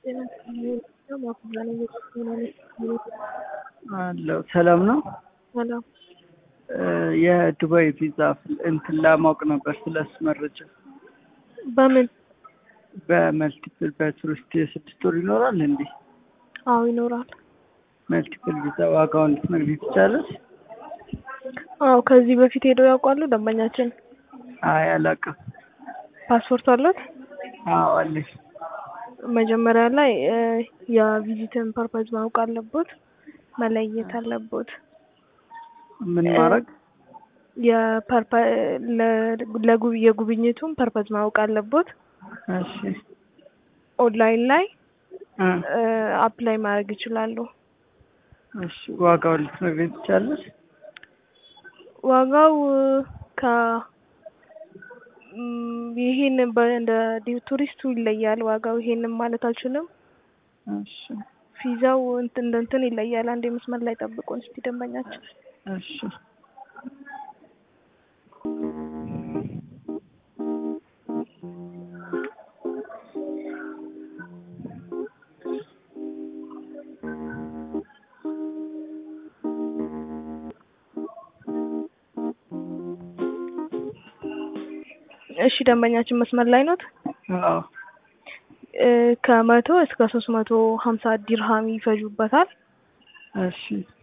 አለው ሰላም ነው። ሰላም የዱባይ ቪዛ እንትን ለማወቅ ነበር ስለሱ መረጃ። በምን? በመልቲፕል በቱሪስት የስድስት ወር ይኖራል እንዴ? አዎ ይኖራል። መልቲፕል ቪዛ ዋጋውን ልትነግሪኝ ትችላለሽ? አዎ ከዚህ በፊት ሄደው ያውቃሉ ደንበኛችን? አይ አላውቅም። ፓስፖርት አለት? አዎ አለኝ። መጀመሪያ ላይ የቪዚትን ፐርፐዝ ማወቅ አለቦት፣ መለየት አለቦት። ምን ማድረግ? የጉብኝቱን ፐርፐዝ ማወቅ አለቦት። እሺ ኦንላይን ላይ እ አፕላይ ማድረግ ይችላሉ። እሺ ዋጋውን ልትነግሪኝ ትችላለሽ? ዋጋው ከ ም፣ ይሄን እንደ ቱሪስቱ ይለያል ዋጋው። ይሄንን ማለት አልችልም። እሺ ቪዛው እንትን እንደ እንትን ይለያል። አንድ መስመር ላይ ጠብቁን እስቲ ደንበኛችን። እሺ እሺ ደንበኛችን መስመር ላይ ኖት? አዎ እ ከመቶ እስከ ሶስት መቶ ሀምሳ ዲርሃም ይፈጁበታል። እሺ